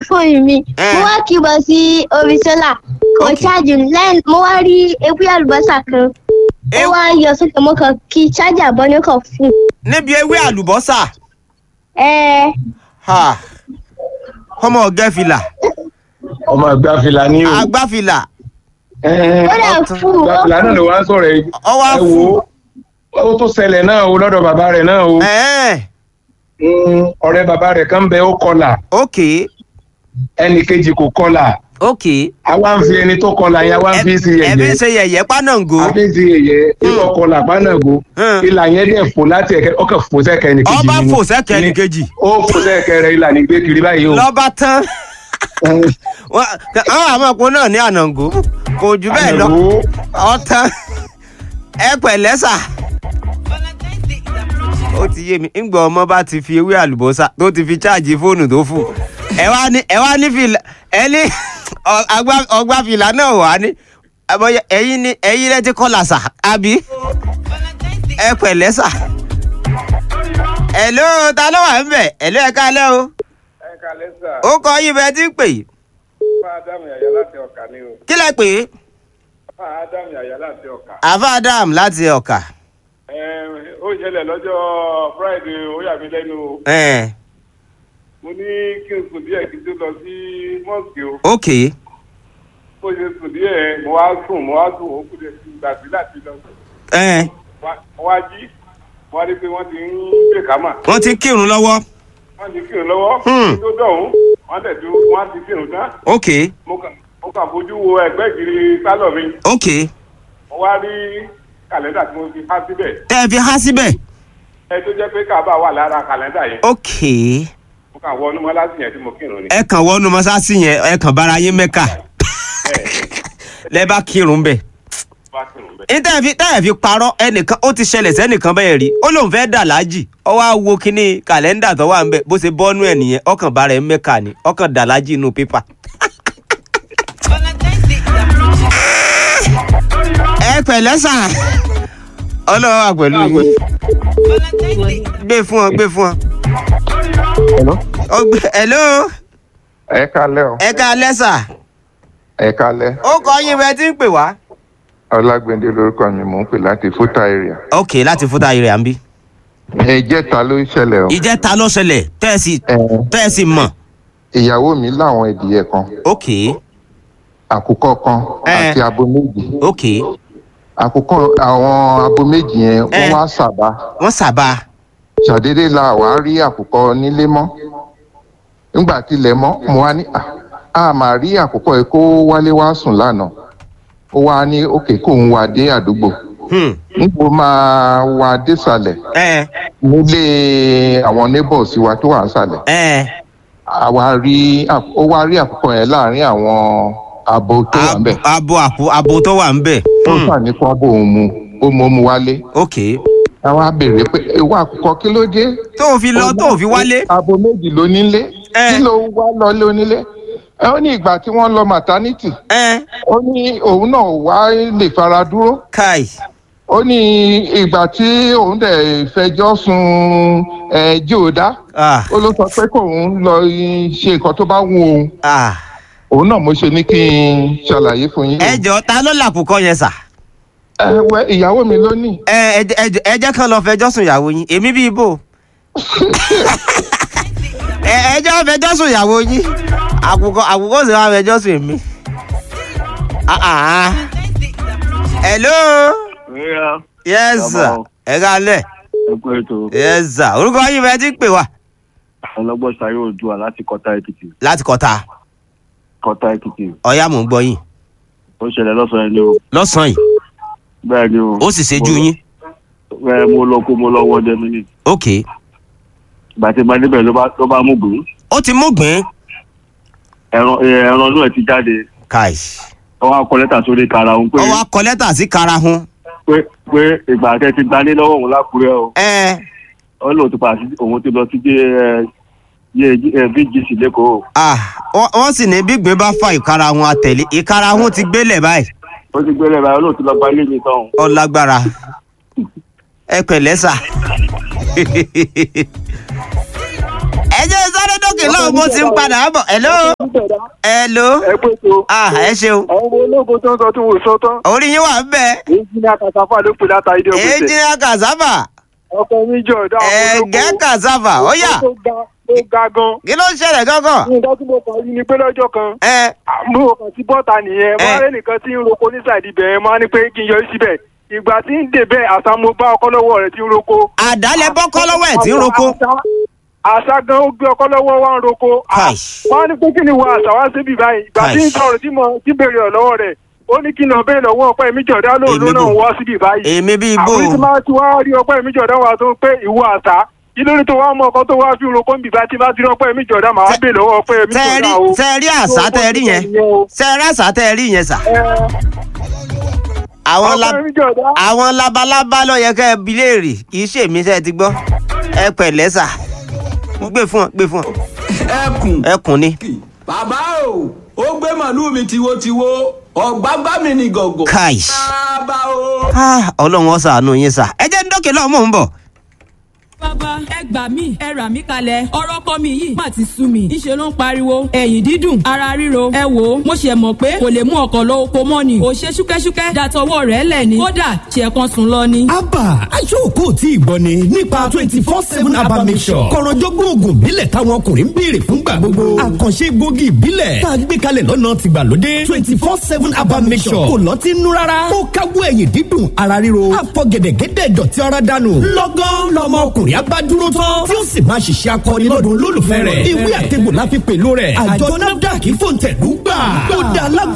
fóònù mi Eh. mo wá kí bọ̀ sí omi sólà kò Ok. ṣáàjì lẹ́yìn mo wá rí ewé àlùbọ́sà kan ó Ew- wá yọ sókè mo kàn kí ṣáàjà bọ́ ní kàn fún níbi ewé àlùbọ́sà ẹ ha ọmọ ọ̀gẹ́fìlà ọmọ àgbà fìlà ní o agbáfìlà Ẹ, ó dẹ̀ Ọ̀tún. fún àgbà ó fìlà náà ló wá ń sọ̀rọ̀ yìí ọwọ́ ẹ fún wo ó tó ṣẹlẹ̀ náà o lọ́dọ̀ bàbá rẹ̀ náà o ẹ̀ẹ́n Mm, ọ̀rẹ́ bàbá rẹ̀ kan bẹ ó kọlà ok ẹnì kejì kò kọlà ok àwa ń fi ẹni tó kọlà yẹn àwa ń fi sí ẹbí yẹ̀yẹ́ ṣe yẹ̀yẹ́ pánàngó àfi sí yẹ̀yẹ́ ìlú ọkọlà pánàgó Hmm. ìlà yẹn dẹ̀ fò láti ẹ̀kẹ́ ọkọ̀ fò sẹ́kẹ̀ ẹnì kejì ọba ni. fò sẹ́kẹ̀ ní kejì ó fò sẹ́kẹ̀ rẹ̀ ìlà ní gbé kiri báyìí o. lọ́ba tán Wọ́n- àwọn àmọ̀pọ̀ náà ní ànàngó kò jù bẹ́ẹ̀ lọ Ànàgó. ọ̀tán ẹ pẹ̀lẹ́ sà ó ti yé mi ńgbà ọmọ bá ti fi ewé àlùbọ́sà tó ti fi cháàjì fóònù tó fù ẹ wá ní ẹ wá ní fìlà ẹ ní ọ- àgbá- ọgbà fìlà náà wà ní àbọ̀yẹ ẹ̀yin ní ẹ̀yin rẹ ti kọlà sà àbí ẹ pẹ̀lẹ́ sà ẹ̀ló ta ló wà ń bẹ̀ ẹ̀ló ẹ káalẹ́ o ẹ kalẹ sà ó kọ yín bẹ́ẹ̀ tí ń pè fún ádámù yàyà láti ọkà ni o kí lẹ pè é fún ádámù yàyà láti ọkà. àfa adam láti ọkà ẹ ó ṣẹlẹ̀ lọ́jọ́ friday ó yà mí lẹ́nu o ẹ̀ mo ní kí n sùn díẹ̀ kí n tó lọ sí mọ́ọ̀sì o ok bó ṣe sùn díẹ̀ mo wá sùn mo wá sùn ó kú dé sí gbàgbé láti lọ ẹ̀ Wá- mo wá jí mo wá rí i pé wọ́n ti ń gbé kámà wọ́n ti ń kírun lọ́wọ́ wọ́n ti kírun lọ́wọ́ Hmm. kí tó dọ̀hún wọ́n tẹ̀ tó wọ́n ti kírun tán ok mo kàn mo kàn fojú wo ẹgbẹ́ ìgiri sálọ̀ mi ok mo wá rí kàlẹ́ndà tí mo fi há síbẹ̀ tẹ́ ẹ fi há síbẹ̀ ẹ tó jẹ́ pé kábà wà lára kàlẹ́ndà yẹn ok mo kàn wọnú mọ́lásì yẹn tí mo kírun ni. ẹ kàn wọnú mọ́sáàsì yẹn ẹ kàn bára yín mẹ́kà lẹ bá kírun bẹ̀ bá kírun bẹ́ẹ̀. ní tẹ́ ẹ fi tẹ́ ẹ fi parọ́ ẹnìkan ó ti ṣẹlẹ̀ sẹ́nìkan bẹ́ẹ̀ rí ó lóun fẹ́ dà láàjì ó wá wo kínní kàlẹ́ndà tó wà ń bẹ̀ bó ṣe bọ́nú ẹ̀ nìyẹn ọkàn bára ẹ̀ mẹ́kà ni ọkàn dà láàjì inú pépà. ẹ pẹ̀lẹ́ sà ọlọ́wọ́ wà pẹ̀lú yín gbé fún ọ gbé fún ọ. Hello? Ó gbé- hello ẹ kalẹ́ o ẹ ká lẹ́sà ẹ kalẹ́ ó kọ yín bẹ́ẹ̀ tí ń pè wá. ọlágbẹ̀ndé lórúkọ mi mò ń pè láti fúta area ok láti fúta ayé rẹ̀ à ń bí. ẹ jẹ́ta ló ṣẹlẹ̀ o ìjẹta ló ṣẹlẹ̀ tẹ́ ẹ sì Ẹ, tẹ́ ẹ sì mọ̀. ìyàwó mi láwọn ìdíyẹ kan ok àkùkọ kan Ẹ. àti abo méjì ok àkùkọ àwọn abo méjì yẹn Ẹ. wọ́n wá sábà wọ́n sábà ṣàdédé la wàá rí àkùkọ nílé mọ́ nígbà tilẹ̀ mọ́ mo wá ní "À, a máa rí àkùkọ yìí kó wálé wá sùn lánàá ó wá ní òkè kóun wá dé àdúgbò hmm. nígbò máa wá désàlẹ̀ ẹ nílé àwọn neighbors wa tó wà nísàlẹ̀ ẹ àwa rí ó wá rí àkùkọ yẹn láàrin àwọn abo tó wà níbẹ̀ abo àpò abo tó wà ń bẹ̀. tó Hmm. sà ní kó abo òun mu ó mọ mu wálé ok àwa béèrè pé ewu àkùkọ kí ló dé tó o fi lọ tó o fi wálé. abo méjì ló nílé Ẹ. kí ló wá lọ lé onílé ẹ ó ní ìgbà tí wọ́n lọ maternity ẹ ó ní òun náà wá lè fara dúró kai ó ní ìgbà tí òun dẹ̀ fẹjọ́ sun ẹ̀ jòdá ah ó ló sọ pé kóun lọ ṣe nǹkan tó bá wù òun ah òun náà mo ṣe ní kí n ṣàlàyé fún yín. ẹ jọ ta ló làkùkọ yẹn sà. ẹ wẹ ìyàwó mi ló ní. ẹ ẹ jẹ́- ẹ jẹ́- ẹ jẹ́ kán lọ fẹjọ́ sùn ìyàwó yín èmi bíi bò. ẹ ẹ jẹ́ wọ́n fẹjọ́ sùn ìyàwó yín àkùkọ àkùkọ sì wọ́n fẹjọ́ sùn èmi. Ah, ah. hello yes sir ẹ kálẹ̀ ẹkú ètò yes sir orúkọ yín bẹ́ẹ̀ ti pè wá ọlọgbọn sayé oòdùà láti kọta èkìtì láti kọta kọta èkìtì ọ̀yá mò ń gbọ́ yín ó ṣẹlẹ̀ lọ́sàn-án ni o lọ́sàn-án yìí bẹ́ẹ̀ ni o ó sì ṣe jú yín ẹ mo lọ kó mo lọ wọdẹ mi ni ok ìgbà tí mo níbẹ̀ ló bá ló bá mú gbìn ó ti mú gbìn ẹran ẹ, ẹran inú ẹ ti jáde kai ó wá kọ lẹ́tà sórí kara òun pé ó wá kọ lẹ́tà sí karahun pé pé ìgbà tẹ ti gbalé lọ́wọ́ òun lákùrẹ́ o ẹ ó lóun ti pàṣẹ òun ti lọ sí jẹ yé ẹ bgc lẹ́kọ̀ọ́ ah wọ́n wọ́n sì ní bí gbìn bá fa ìkarahun àtẹ̀lé ìkarahun ti gbélẹ̀ báyìí ó ti gbélé báyìí ó lóun ti lọ gbalé mi tán ó lágbára ẹ pẹ̀lẹ́ sà ẹ jẹ́ sáré dókè ọlọ́run mo ti ń padà bọ̀ hello hello ẹ pé tó ah ẹ ṣeun àwọn ọmọ ológun tó ń sọ tí wọn ò sọ tán orí yín wà ń bẹ èyí ní àkàtàfà ló pè látàrí ìdí ọgbẹsẹ èjìnlá cassava ọkọ mi jọ ọdọ àwọn ẹ̀gẹ́ cassava ó yá tó ga tó ga gan kí ló ń ṣẹlẹ̀ gángan nǹkan tí mo kàn rí ni pé lọ́jọ́ kan ẹ àmú ọkàn tí bọ́ta nìyẹn Eh. máa rẹ́ nìkan tí ń roko ní sàìdì bẹ̀rẹ̀ máa ní pé kí n yọrí síbẹ̀ ìgbà tí ń dè bẹ́ẹ̀ àṣà mo bá ọkọ lọ́wọ́ rẹ̀ tí ń roko. àdálẹ́ bọ́kọ́ lọ́wọ́ ẹ̀ tí ń roko Àṣà- àṣà gan ó gbé ọkọ lọ́wọ́ wá ń roko. Kai. wọ́n á ní pé kí ni wọ́n àṣà wá síbi báyìí ìgbà tí ń Kai. sọ̀rọ̀ tí mo ti béèrè ọ̀ lọ́wọ́ rẹ̀ ó ní kí n lọ bẹ́ẹ̀ lọ́wọ́ ọpẹ́ mi jọ̀dá lóun Èmi ló náà bò. wọ́ síbi báyìí. èmi bíi bò àwọn tí máa ti wá rí ọpẹ́ mi jọ̀dá wa tó pé ìwọ àṣà kí lórí tó wá mọ ọkọ tó wá fi roko ń bìbá tí bá ti rí ọpẹ́ mi jọ̀dá màá Tẹ- bẹ́ẹ̀ lọ́wọ́ ọpẹ́ mi tẹ́ẹ̀rí jọ̀dá o. tẹ́ẹ̀rí àṣà tẹ́ẹ̀rí yẹn tẹ́ẹ̀rí àṣà tẹ́ẹ̀rí yẹn sà àwọn la ọpẹ́ mi jọ̀dá. àwọn labalábá ló yẹ kẹ́ ẹ bi léèrè kì í ṣèmi sẹ́ ti gbọ́ ẹ pẹ̀lẹ́ sà gbé fún ọ gbé fún ọ ẹkùn ẹkùn ni bàbá o ó gbé màlúù mi tiwotiwo ọ̀gbágbá mi ní gọ̀gọ̀. Kai. bàbá o. Ah, ọlọ́run ó ṣàánú yín sà ẹ jẹ́ ń dókè lọ́wọ́ mò ń bọ̀. bàbá ẹ gbà mí ẹ rà mí kalẹ̀ ọ̀rọ̀ kọ́ mi yìí má ti sú mi ìṣe ló ń pariwo ẹ̀yìn dídùn ara ríro ẹ wò ó mo ṣe mọ̀ pé kò lè mú ọkọ̀ lọ oko mọ́ ni kò ṣe ṣúkẹ́ṣúkẹ́ dàtọwọ́ rẹ̀ lẹ̀ ni kódà ṣe kan sùn lọ ni. abba aṣọ́ọ̀kọ́ tí ì gbọ́ ni nípa twenty four seven abba mission kọ̀rọ̀jọ́gbọ́n oògùn ìbílẹ̀ táwọn ọkùnrin ń béèrè fúngbà gbogbo àkànṣe egbògi ìbílẹ̀ tá a gbé kalẹ̀ lọ́nà tìgbàlódé twenty four seven abba mission kò lọ́tí nú rárá ó káwọ́ ẹ̀yìn dídùn ara ríro àfọ gẹ̀dẹ̀gẹ̀dẹ̀ dọ̀tí ara dànù lọ́gán lọmọ ọkùnrin abá dúró tán tí ó sì máa ṣiṣẹ́ akọni lọ́dún lólùfẹ́ rẹ̀ ìwé àtẹ̀gbò la fi pèlú rẹ̀ àjọ nafdac fòǹtẹ̀lú gbà ó dá alágbó